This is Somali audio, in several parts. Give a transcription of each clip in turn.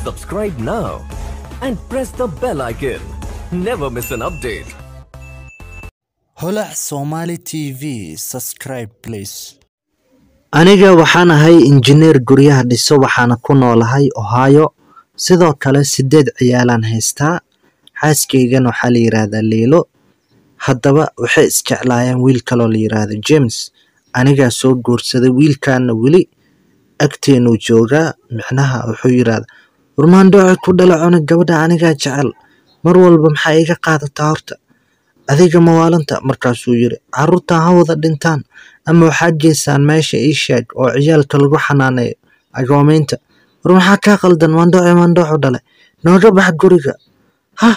Subscribe now and press the bell icon. Never miss an update. holac somali tv subscribe please aniga waxaan ahay injineer guryaha dhiso waxaana ku noolahay ohio sidoo kale sideed ciyaalaan haystaa xaaskaygan waxaa la yidhaahdaa liilo haddaba waxay isjeclaayeen wiil kaloo la yidhaahdo james anigaa soo guursaday wiilkaana weli agteenuu joogaa micnaha wuxuu yidhaahdaa warmaandhooci ku dhala cunug gabadha anigaa jecel mar walba maxaa iga qaadataa horta adiga mawaalanta markaasuu yiri carruurtan ha wada dhintaan ama waxaad geysaan meesha ii sheeg oo ciyaalka lagu xanaaneeyo agoomeynta war maxaa kaa qaldan maandhooci maandhoocu dhale nooga bax guriga ha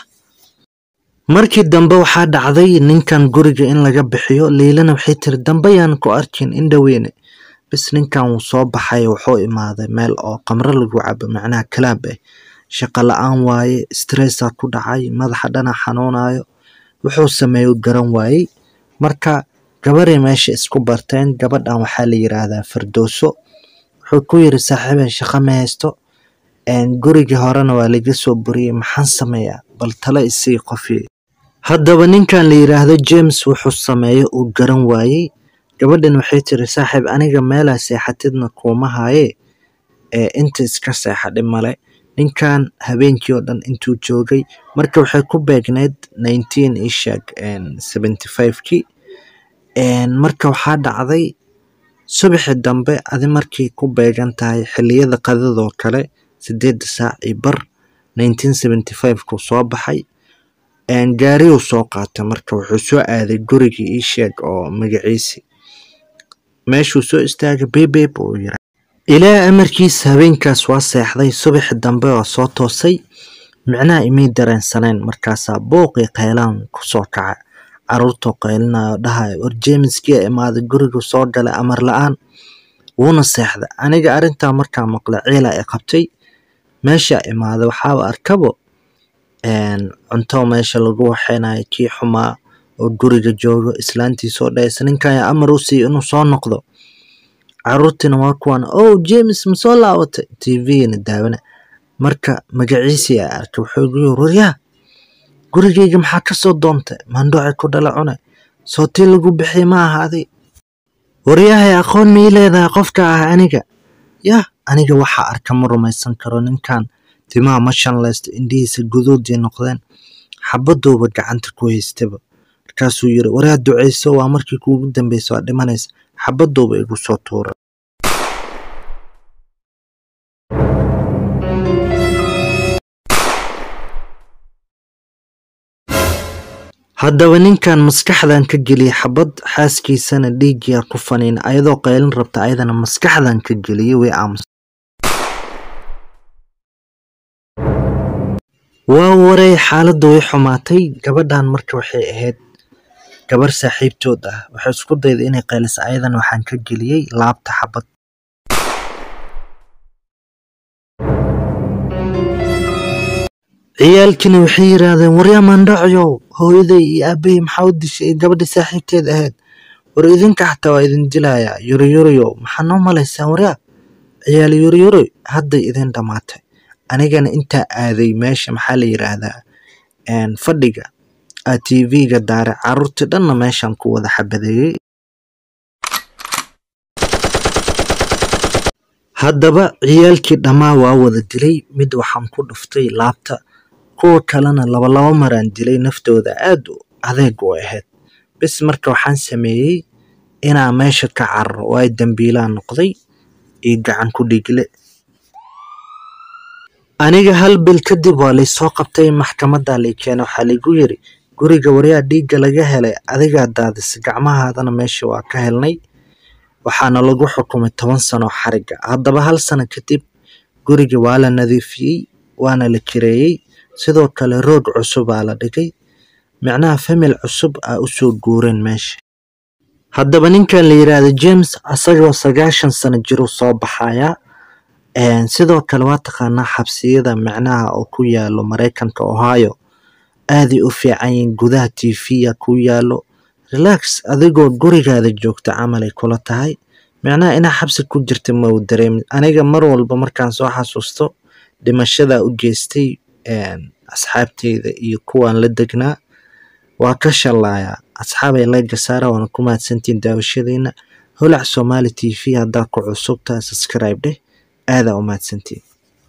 markii dambe waxaa dhacday ninkan guriga in laga bixiyo liilana waxay tiri dambe yaan ku arkin indhaweyne bis ninkan wuu soo baxay wuxuu imaaday meel oo qamro lagu cabo macnaha kalaab ah shaqo la-aan waaye stressaa ku dhacay madaxa dhana xanuunayo wuxuu sameeyo garan waayey marka gabaray meesha isku barteen gabadhan waxaa la yiraahdaa firdowso wuxuu ku yiri saaxiibay shaqo ma haysto gurigii horena waa laga soo buriyey maxaan sameeyaa bal tale isii qofii haddaba ninkan la yiraahdo james wuxuu sameeyo uu garan waayey gabadhan waxay tiri saaxiib aniga meelaa seexatidna kuuma haye ee inta iska seexa dhib male ninkan habeenkii oo dhan intuu joogay marka waxay ku beegneyd nineteen ishag seventy five-kii marka waxaa dhacday subaxi dambe adi markay ku beegan tahay xilliyada qadadoo kale sideedda saac iyo bar nineteen seventy five-kuu soo baxay gaariyuu soo qaatay marka wuxuu soo aaday gurigii iisheeg oo magaciisi meeshuu soo istaagay bebeeb uu yira ilaa amarkiis habeenkaas waa seexday subaxi dambe oo soo toosay micnaha imay dareensaneen markaasaa booqii qaylaan kusoo kaca caruurtoo qaylinayo dhahayo war jeemiskii imaaday gurigu soo galay amar la-aan wuuna seexday aniga arrintaa markaa maqlay ciilaa i qabtay meeshaa imaaday waxaaba arkabo cunto meesha lagu waxeynayo kii xumaa oo guriga joogo islaantii soo dhahaysa ninkan yaa amar u siiyo inuu soo noqdo caruurtiina waa kuwan oh james ma soo laabatay tvna daawana marka magaciisii a arkay wuxuu igu yiri waryaa gurigayga maxaa ka soo doontay maandhooci ku dhala cune sootii lagu bixiyay ma ahaaday waryahay aqoon mii leedahay qofka ah aniga yah aniga waxaa arka ma rumaysan karo ninkan timaha ma shanlaysta indhihiisa guduudii noqdeen xabaduuba gacanta ku haystaba markaasuu yiri waryaa duceyso waa markii kuugu dambeysa waa dhimanaysa xabaduuba igu soo tuuray haddaba ninkan maskaxdan ka geliyey xabad xaaskiisana dhiiggiyaa ku faniin ayadoo qaylin rabta ayadana maskaxdan ka geliyey way aamus waa waray xaaladda way xumaatay gabadhan marka waxay ahayd gabar saaxiibtood ah waxay isku dayday inay qaylisa ayadana waxaan ka geliyey laabta xabad ciyaalkiina waxay yiraahdeen waryaa maandhacoyow hooyaday iyo aabahay maxaa u dishay gabadha saaxiibteed ahayd war idinka xataa waa idin dilayaa yuriyuriyow maxaa noo malaysaan waryaa ciyaal yuriyuri hadday idin dhammaatay anigana intaa aaday meesha maxaa la yiraahdaa fadhiga a tv-ga daare caruurtii dhanna meeshan ku wada xabadeeyey haddaba ciyaalkii dhammaa waa wada dilay mid waxaan ku dhuftay laabta kuwa kalena labalaba maraan dilay naftooda aad adeeg u ahayd bis marka waxaan sameeyey inaa meesha ka cararo waayo dambiilaa noqday iyo gacan ku dhiigle aniga hal bil kadib waa laysoo qabtay maxkamadda lay keena waxaa laygu yiri guriga waryaa dhiigga laga helay adigaa daadisa gacmahaadana meesha waa ka helnay waxaana lagu xukumay toban sano xariga haddaba hal sano kadib guriga waa la nadiifiyey waana la kireeyey sidoo kale roog cusubaa la dhigay micnaha famil cusub aa usoo guureen meesha haddaba ninkan la yiraahdo james asagoo sagaashan sano jiruu soo baxayaa sidoo kale waa taqaanaa xabsiyada micnaha oo ku yaalo maraykanka ohio aaday u fiican yihiin gudaha tv-ya ku yaalo relax adigoo gurigaada joogta camalay kula tahay micnaha inaa xabsi ku jirta ma u dareemin aniga mar walba markaan soo xasuusto dhimashada u geystay asxaabteyda iyo kuwaan la degnaa waa ka shalaaya asxaabay layga saara waana ku mahadsantiin daawashadiina holac somali t v haddaa ku cusubtaa subscribe dheh aadaa u mahadsantiin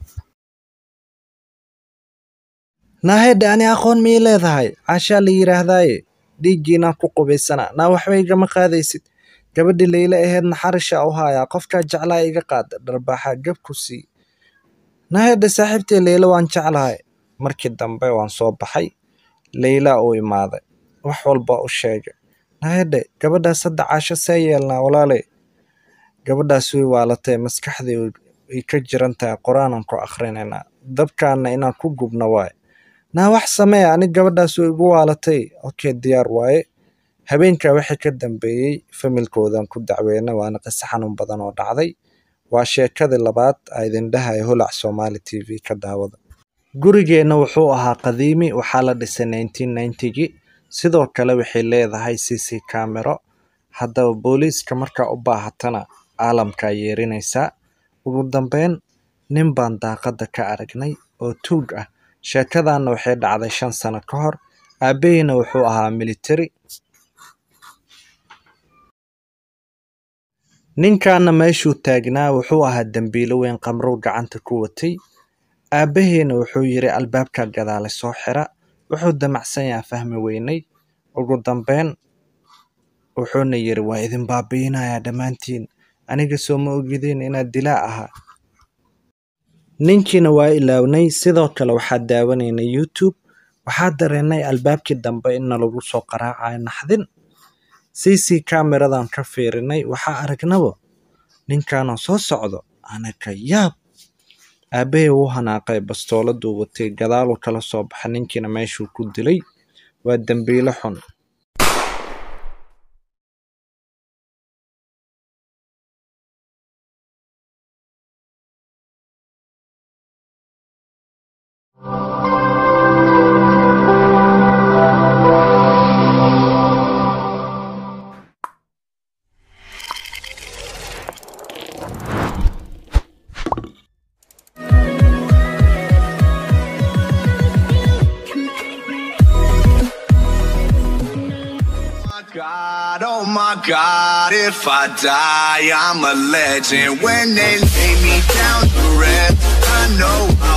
naahedhe ani aqoon mii leedahay caashaa la yidhaahdaaye dhiiggiinaan ku qubaysana naa waxba igama qaadaysid gabadhi leyla aheed naxarisha u haayaa qofkaa jeclaa iga qaada dharbaaxaa gab ku sii naahedhe saaxiibtay leyla waan jeclahay markii dambe waan soo baxay leylaa uu imaaday wax walba u sheegay naahedhe gabadhaas hadda caasho see yeelnaa walaaley gabadhaas way waalatay maskaxdii way ka jiran tahay qur-aanan ku akhrinaynaa dabkaana inaan ku gubno waaye naa wax samee ani gabadhaas way igu waalatay okay diyaar waaye habeenkaa wixii ka dambeeyey familkoodan ku dacweyna waana qiso xanuun badan oo dhacday waa sheekadii labaad a idin dhahaya holac somali t v ka daawada gurigeenna wuxuu ahaa qadiimi waxaa la dhisay nineteen ninetygii sidoo kale waxay leedahay c c camero haddaba booliiska markaa u baahatana caalamkaa yeerinaysaa ugu dambeyn nin baan daaqadda ka aragnay oo tuug ah sheekadaanna waxay dhacday shan sano ka hor aabaheyna wuxuu ahaa military ninkaana meeshuu taagnaa wuxuu ahaa dembiilo weyn qamrow gacanta ku watay aabaheyna wuxuu yidhi albaabka gadaale soo xira wuxuu damacsan yaha fahmi weynay ugu dambeyn wuxuuna yidhi waa idin baabi'inayaa dhammaantiin aniga soo ma ogideen inaad dilaa ahaa ninkiina waa ilaawnay sidoo kale waxaa daawanaynay youtube waxaa dareennay albaabkii dambe inna lagu soo qaraacayo naxdin c c cameradan ka fiirinay waxaa aragnabo ninkanoo soo socdo anaka yaab aabbahay wuu hanaaqay bastooladuu watay gadaaluu kala soo baxay ninkiina meeshuu ku dilay waa dembiilo xun God, oh my God, if I die, I'm a legend. When they lay me down to rest, I know